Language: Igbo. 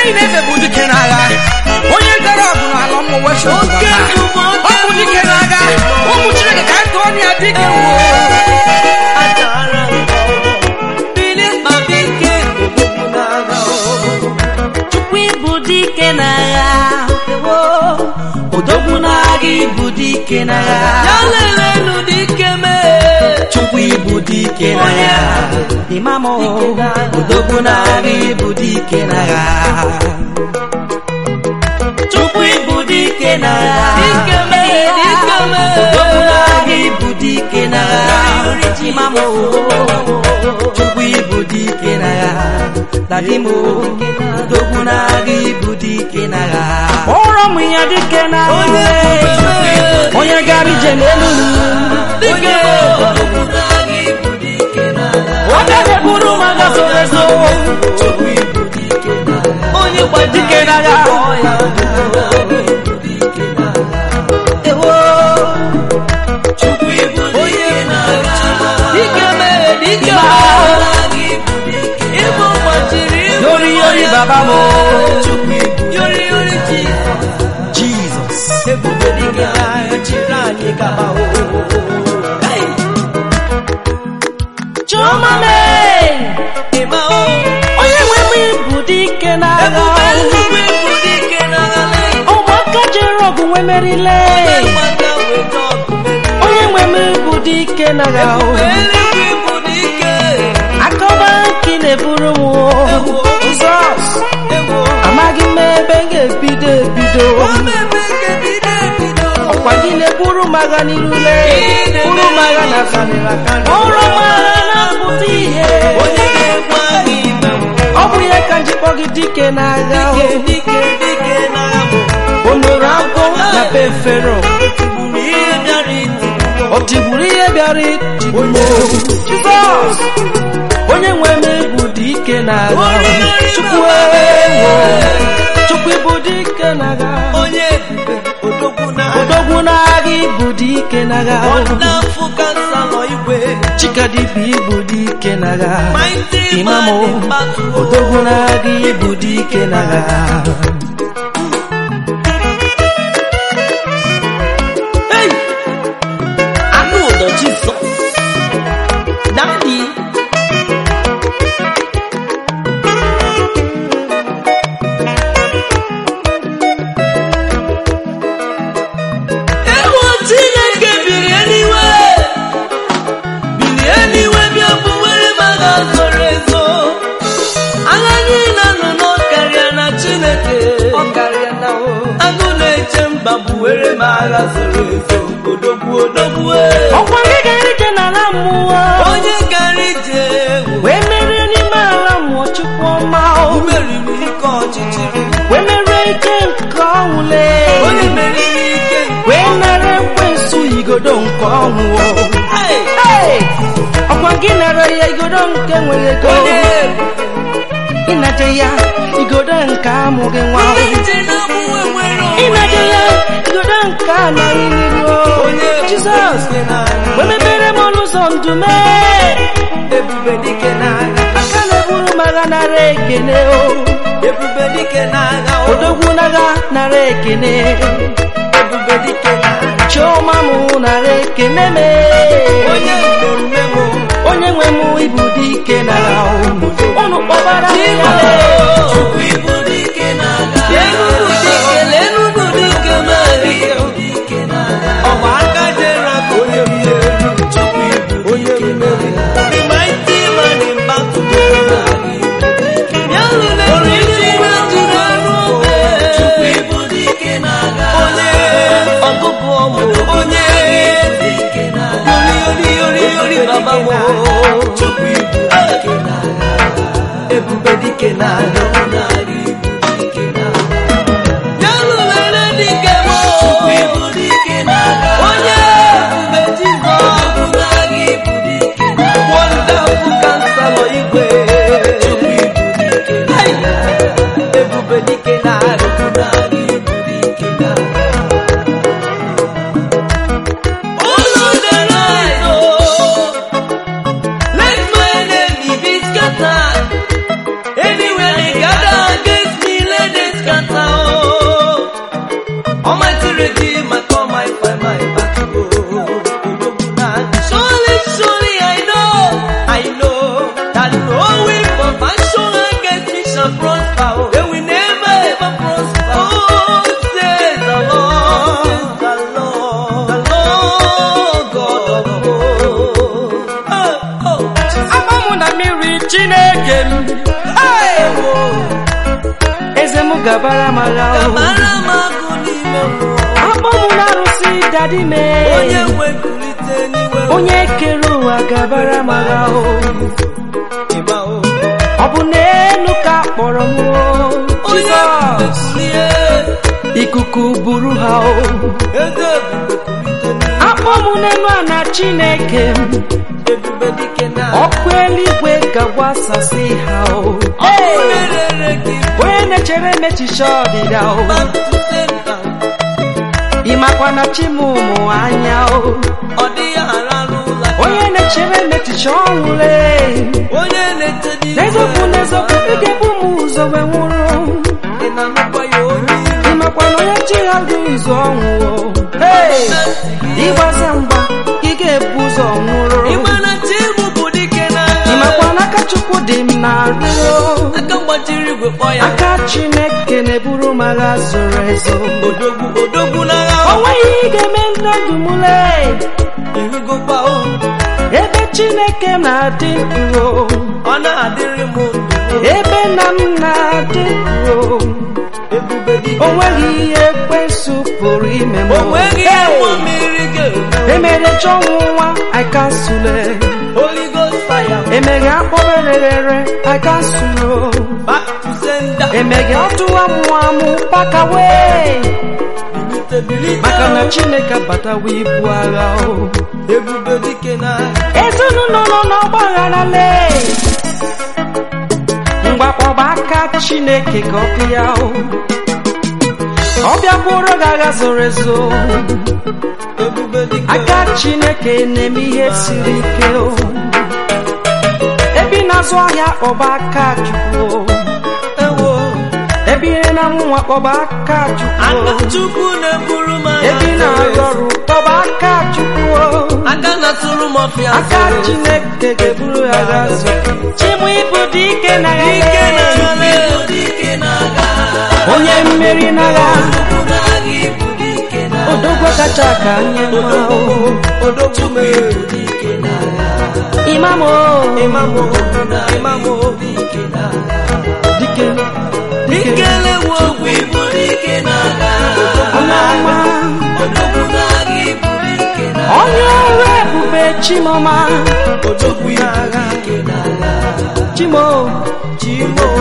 anyị na-eze bụ dike n'agha onye gara ọgụ n'ala mmụọ wechi ọ bụ dike n'agha ụmụ chineke ka anyị tụọ ya dike chukwu ịbụ dike n'agha ewo odogwu n'agha ịbụ dike n'agha ya lelenu dike mee chukwu ịbụ dike n'agha imam odogwu n'agha ịbụ dike n'agha chukwu ịbụ dike n'agha dike mee dike mee odogwu n'agha ịbụ dike n'agha imam chukwu ịbụ dike n'agha dadimo odogwu n'agha ịbụ dike n'agha kpọrọ m ya dike n'agha onye gara ije n'elu dike ọ ga-eburu m agha zoro ezo onye gbaji dike n'agha ewo dike mee dike ịbụ gbajiri yori yori baba mo yori yori ji jesus ebube dike n'agha chiri anyị gaba o chioma mee ịma o onye nwe m ịbụ dike n'agha ebube eluigwe bụ dike n'agha lee ụmụaka jere ọgụ nwe merile mmadụ weta ọkụ onye nwe m ịbụ dike n'agha eluigwe bụ dike akọba nke na-eburu m jizọs ewo amaghị m ebe m ga-ebido ebido omeme nke bido ebido ọkwa gị na-eburu m agha n'irule buru m agha na karịrị akarị ọrụ m agha na-apụta ihe onye ga-egbu anyị ime ọ bụ ya ka njikpọ gị dike n'agha dike dike dike n'agha bụ o mere agwọ na be fero tigburu ihe bịara iti o tigburu ihe bịara itigbu m jizọs onye nwe m bụ dike n'agha chukwu ewo chukwu ịbụ dike n'agha onye ebube odogwu na odogwu n'agha ịbụ dike n'agha n'afọ kansa nọ igwe chikadibi ịbụ dike n'agha mighty imamo man in battle odogwu n'agha ịbụ dike n'agha Hey! anụ ụdọ jizọs dadi ewu chineke biri eluigwe biri eluigwe bịa bụwere m agha zoro ezo agha niile nọ n'ọkarịa na chineke agụ na-eche mba bụwere m agha zoro ezo odogwu odogwu ọkwa gị gara ije n'ala mmụọ onye gara ije wee merie n'ime ala mmụọ chukwu ọma o. meriri ike ọchịchịrị wee merie ike nke ọnwụle onye meriri ike wee nara ekwensu igodo nke ọnwụ o. Hey! Hey! ọkwa gị nara ya igodo nke nwere ego onye ịnaje ya igodo nke amụghị nwa o. ije na mụnwe nwere ịnaje ya igodo nke anaghị n'iru o. onye jizọs ebube n'agha wee mepere m ọnụ ụzọ ndụ mee ebube dike n'agha aka na-eburu m agha nara ekene o ebube dike n'agha o odogwu n'agha nara ekene ebube dike n'agha chioma m nara ekene me onye mmemme m onye nwe m ibu dike n'agha o unu kpọbara m ya chukwu ibu dike n'agha lenunu dike lenunu dike dike ọgba aka jere aka onye mmeri chukwu ibu onye mmeri the mighty man in battle ya lụrụ isi na jiri ọrụ obe chukwu ibu dike n'agha onye ọgụgụ ọmụ onye yori yori yori yori baba mo chukwu ibu dike n'agha ebube dike n'agha ya lụlere dike mo onye ebube jizọs wonderful counselor igwe Hey! ebube dike n'agha Follow the light, oh. Let my enemy be scattered. Anywhere they gather. ama mụ na mmiri chineke m Hey! eze m gabara m agha o. mara m agụ n'ime mmụọ akpọ mụ na arụsị dadi m onye nwekulite n'iwe onye kere ụwa gabara m agha o. ịma o ọ bụ n'elu ka kpọrọ m o. onye Jizọs nwekulite ikuku buru ha o eze ebube kulite n'iwe akpọ mụ n'elu a na chineke m ebube dike na ọkụ eluigwe ga-agbasasị ha o ọkụ na-erere gị onye na-echere mechicha ọdịda o back to center ịmakwa na chi m ụmụ anya o ọ dịghị ararụ ụla onye na-echere mechicha ọnwụle onye na-ete n'eziokwu n'eziokwu ị ga-ebu m ụzọ wee nwụrụ ị na-anụkwa ya onye ịmakwa na onye chi ya dị ụzọ ọnwụ o Hey! ịgbaza mgba ị ga-ebu ụzọ nwụrụ ịma na chi bụ bụ dike na ịmakwa na aka chukwu dị m na arịọ aka mgbachiri igwe kpọ ya aka chineke na-eburu m agha zoro ezo odogwu odogwu n'agha o nweghị ihe ga-eme ndụ m lee irugokwa o ebe chineke na-adị ndụ ọ na-adịrị m ndụ ebe nna m na-adị ndụ ebube dike o nweghị ihe ekwensu pụrụ ime m o nweghị ihe mmụọ mmiri ga-eme emere chọnwụ nwa akansule Holy Ghost fire emeghe akpọrerere akansụlo back to center emeghe ọtụwa mụ amụ pakawe bilite bilite maka na chineke abatawa ibu agha o ebube dike na ezinụlọ nọ n'ọgbaghara lee mgbakpọba aka chineke ka ọ bịa o ọ bịakwuru gị agha zoro ezo ebube dike aka chineke na-eme ihe siri ike o ebe ị na-azụ ahịa kpọba aka chukwu o. ewo ebe ị na-amụ nwa kpọba aka chukwu aka o. chukwu na-eburu m agha ebe ị na-arụ ọrụ kpọba aka chukwu o. aka na-atụrụ m ọfịa aka chineke ga-eburu ya agha zo chimụ ibu dị ike na ya ike na lee. agha dike na agha onye mmeri n'agha Chukwu na-agha ibu dike na agha odogwu kacha ka nye mma o odogwu mere dike na agha imam o ịmamụ ịmamụ dike na agha dike dike ikelewu okwu ibu dike na agha ọma ọma odogwu na-agha ibu dike na agha onye ọrụ ebube chimọma odogwu ibu dike na agha chimo chimo